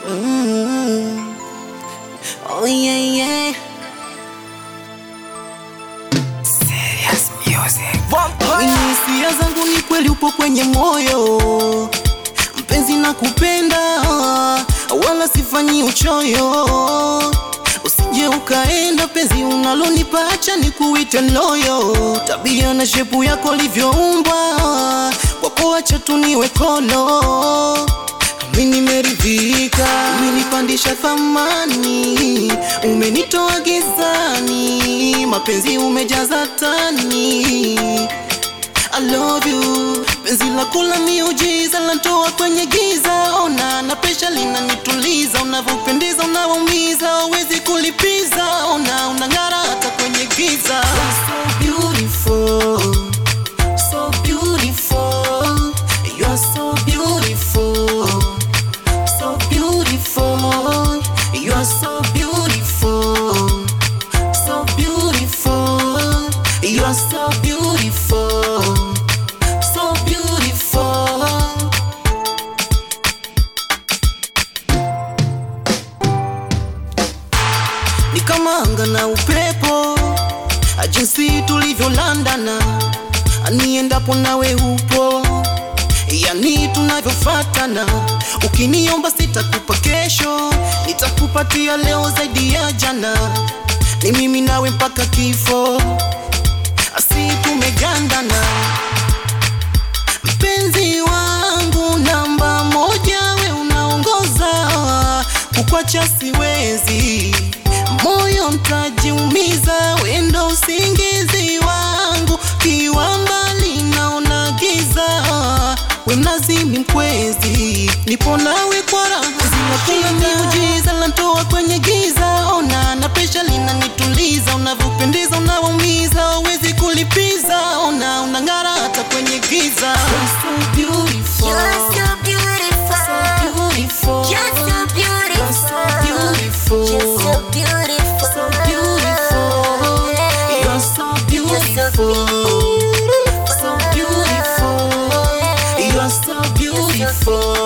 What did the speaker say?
Mm. Oh yeah, yeah. Serious music. Kwenye hisia zangu ni kweli upo kwenye moyo, mpenzi na kupenda, wala sifanyi uchoyo. Usije ukaenda penzi unalonipa, acha nikuite loyo. Tabia na shepu yako livyoumbwa, kwako acha tu niwe kolo. Mimi nimeridhika, umenipandisha thamani, umenitoa gizani, mapenzi umejaza tani. I love you, penzi lako la miujiza lantoa kwenye giza. Ona na pesha linanituliza, unavyopendeza unawaumiza, uwezi kulipiza. Ona unang'ara hata kwenye giza. You're so beautiful, so beautiful, you're so beautiful so beautiful. You're so beautiful. So beautiful. You're so beautiful. So beautiful. Ni kama anga na upepo, jinsi tulivyolandana, aniendapo nawe upo yani tunavyofatana. Ukiniomba sitakupa kesho, nitakupatia leo zaidi ya jana. Ni mimi nawe mpaka kifo, asi tumegandana. Mpenzi wangu namba moja, we unaongoza, kukwacha siwezi, moyo mtajiumiza, wendo usingizi wangu, kiwa mbali naona giza, we mlazimi mkwezi, nipo nawe kwa raha, zinakula miujiza, lantoa kwenye giza, ona na pesha linanituliza, unavyopendeza unawaumiza, uwezi kulipiza, ona unang'ara hata kwenye giza. You're so beautiful. You're so beautiful. beautiful. You're so beautiful. You're so beautiful. You're so beautiful. You're so beautiful. So beautiful. You're so beautiful. You're so beautiful.